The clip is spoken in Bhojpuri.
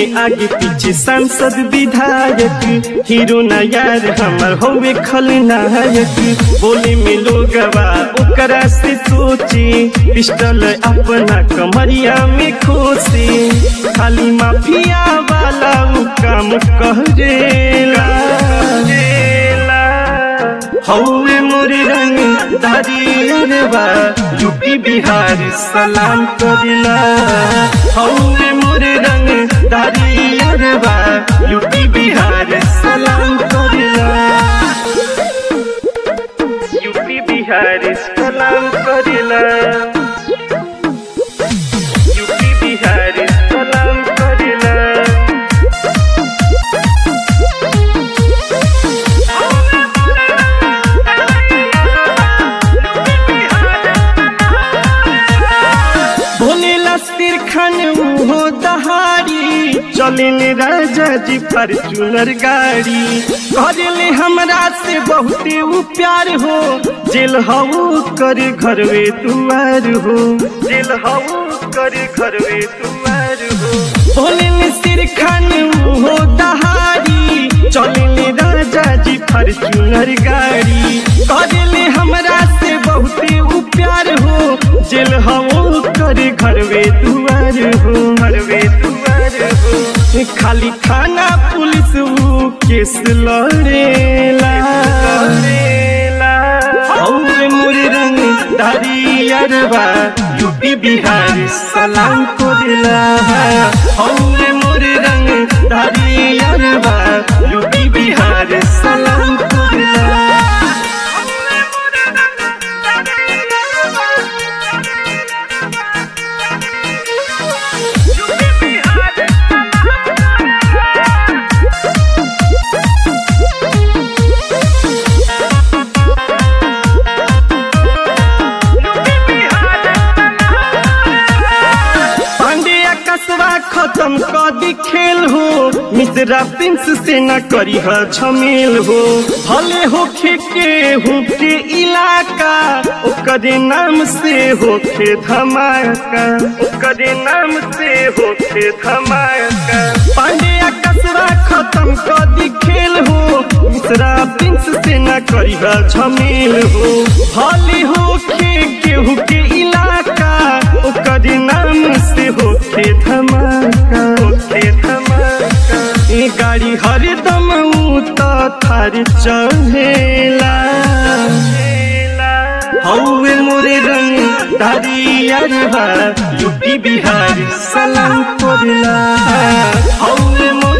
आगे पीछे सांसद विधायक हीरो ना यार हमर होवे खलनायक बोले में लोगवा ओकरा से सोची पिस्टल अपना कमरिया में खोसे खाली माफिया वाला उ काम करेला हौवे मोरे रंग दारियरवा यूपी बिहार सलाम करिला हौवे मोरे रंग दारियरवा यूपी बिहार सलाम करिला यूपी बिहार सलाम करिला यूपी बिहार सलाम करिला भोलेला सिर खान हो दहाड़ी चले राजा जी फॉर्चूनर गाड़ी करेले हमरा से बहुते उ प्यार हो जेल हऊ कर घरवे दुआर हो जेल हऊ कर घरवे दुआर हो भोले सिर खान हो दहाड़ी चले राजा जी फॉर्चूनर गाड़ी करेले हमरा से बहुते उ प्यार हो जेल हवो करे घरवे दुआर हो घरवे दुआर हो खाली थाना पुलिस उ केस लड़ेला हौवे मोरे रंग दारियरवा यूपी बिहार सलाम करेला हौवे मोरे रंग दारियरवा यूपी बिहार सलाम करेला पांड्या कसवा खत्म कर दी खेल हो मिश्रा प्रिंस से न करी ह झमेल हो भले होखे के होके इलाका ओकरे नाम से होखे धमाका ओकरे नाम से होखे धमाका पांड्या कसवा खत्म कर दी खेल हो मिश्रा प्रिंस से न करी ह झमेल हो भले होखे केहू के इलाका ओकर नाम से होखे धमाका होखे धमाका ए गाड़ी हरदम ऊ त थार चढ़ेला हौवे मोरे रंग दारियरवा यूपी बिहार सलाम करेला हौवे मोरे